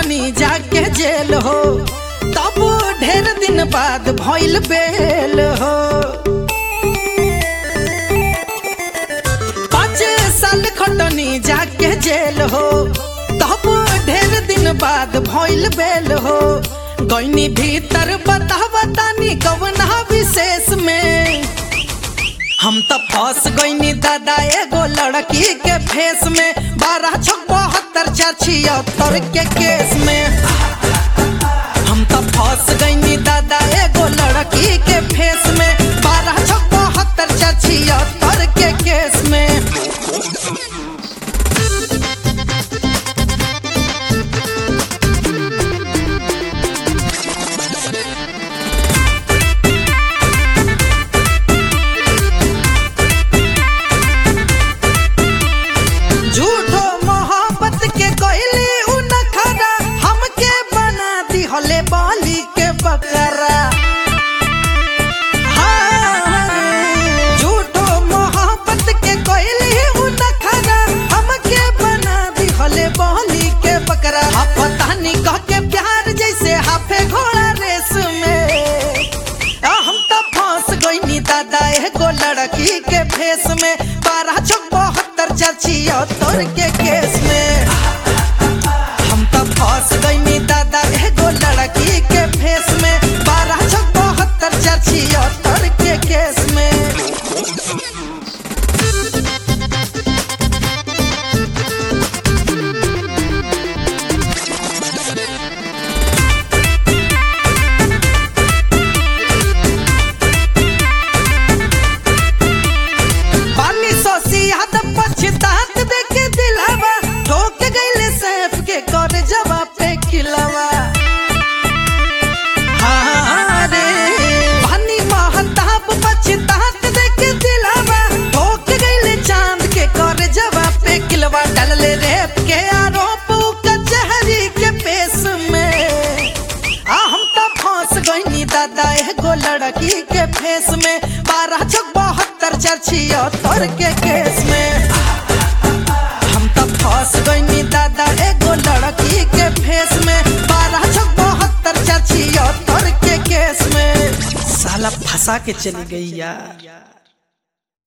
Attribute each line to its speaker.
Speaker 1: खटनी जाके जेल हो तब ढेर दिन बाद भइल बेल हो पाँच साल खटनी जाके जेल हो तब ढेर दिन बाद भइल बेल हो गईनी भीतर बता बतानी कवना विशेष में हम तो फंस गईनी दादा एगो लड़की के फेस में बारह छो बहत्तर चार छिहत्तर के केस में हम तो फंस गईनी दादा एगो लड़की के फेस में बारह छो बहत्तर चार छिहत्तर के केस में झूठो मोहब्बत के कोयली उ नखरा हमके बना दिहले बाली के बकरा हाँ, झूठो मोहब्बत के कोयली उ नखरा हमके बना दिहले बाली के बकरा आ पता नहीं कह के प्यार जैसे हाफे घोड़ा रेस में आ हम तो फंस गईनी दादा एगो लड़की के फेस में बारह छो बहत्तर चार छिहत्तर के केस में हम तो फंस गईनी दादा एगो लड़की के फेस में बारह छो बहत्तर चार छिहत्तर के केस में पानी सोसी हाथ पछतात देखे दिलावा ठोक गईले सैफ के कर जवाब पे खिलावा हाँ रे पानी महताब पछतात देखे दिलावा ठोक गईले चांद के कर जवाब पे खिलवा डालले रेप के आरोप उ कचहरी के पेश में आ हम तो फंस गईनी दादा एगो लड़की के फेस में बारह छो बहत्तर चार छिहत्तर के केस में हम तो फंस गईनी दादा एगो लड़की के फेस में बारह छो बहत्तर चार छिहत्तर के केस में साला फंसा के चली गई यार